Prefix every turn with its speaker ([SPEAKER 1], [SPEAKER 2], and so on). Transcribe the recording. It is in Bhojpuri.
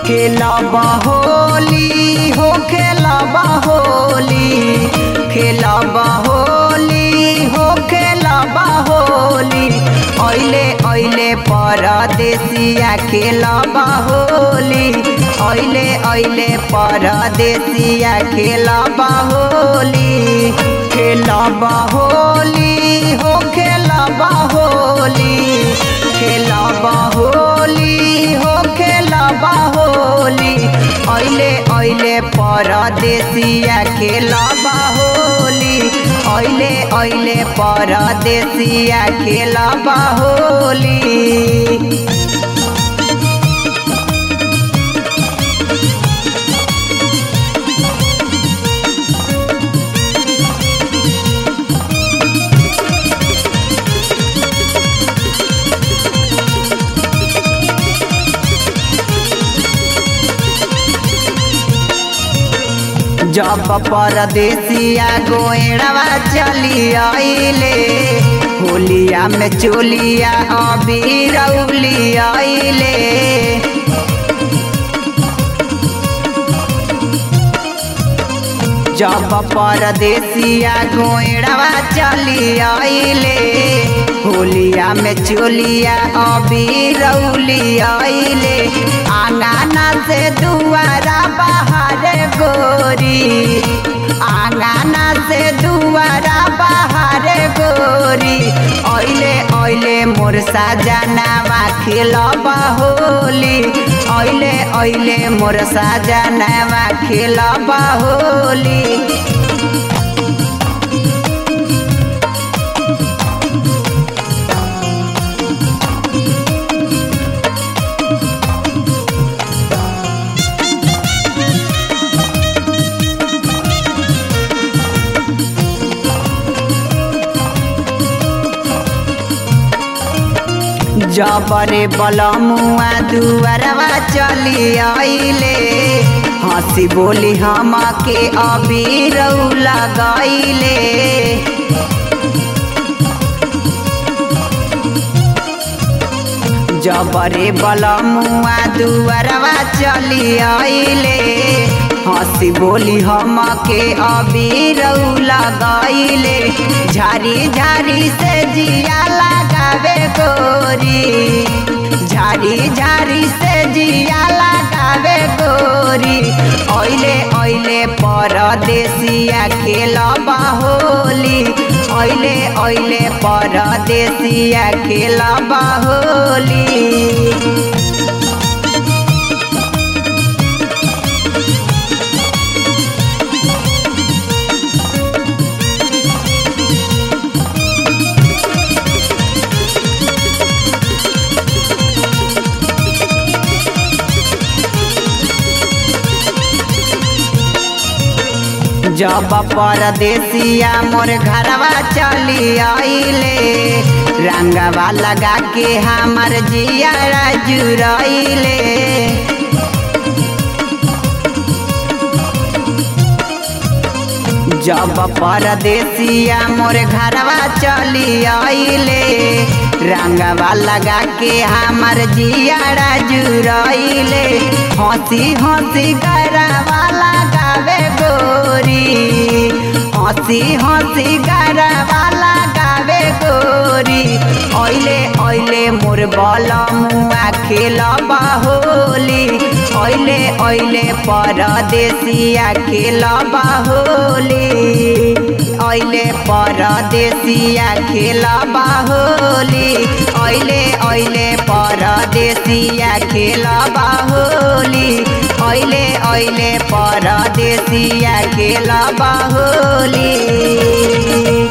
[SPEAKER 1] खेलब होली हो खेलब होली खेलब होली हो खेलब होली ऐले ऐले परदेसिया खेलब होली ऐले ऐले परदेसिया खेलब होली खेलब होली हो खेलब होली खेलब होली हो खेलब होली ऐले ऐले परदेसिया खेलब होली ऐले ऐले परदेसिया खेलब होली जब परदेसिया गोएड़वा चली आइले होलिया में चोलिया अबीर उली आइले जब परदेसिया गोएड़वा चली आइले होलिया में चोलिया अबीर उली आइले आंगना से दुआरा बाहर गोरी आंगना से दुआरा बाहर गोरी ऐले ऐले मोर साजनावा खेलब होली ऐले ऐले मोर साजनावा खेलब होली जबरे बलमुआ दुआरवा चली आइले हंसी बोली हम के अबीर लगैले जबरे बलमुआ दुआरवा चली आइले हंसी बोली हम के अबीर लगैले झारी झारी से जिया लगावे गोरी झारी झारी से जिया लगावे गोरी ऐले ऐले परदेसिया खेलब होली ऐले ऐले परदेसिया खेलब होली जब परदेसिया मोर घरवा चली आइले रंगवा लगा के हमार जिया जुरैले जब परदेसिया मोर घरवा चली आइले रंगवा लगा के हमार जिया जुरैले हंसी हंसी गरवा लगावे गोरी हंसी हंसी गरवा लगावे गोरी ऐले ऐले मोर बलमुआ खेलब होली ऐले ऐले परदेसिया खेलब होली ऐले परदेसिया खेलब होली ऐले ऐले परदेसिया खेलब होली ऐले ऐले परदेसिया खेलब होली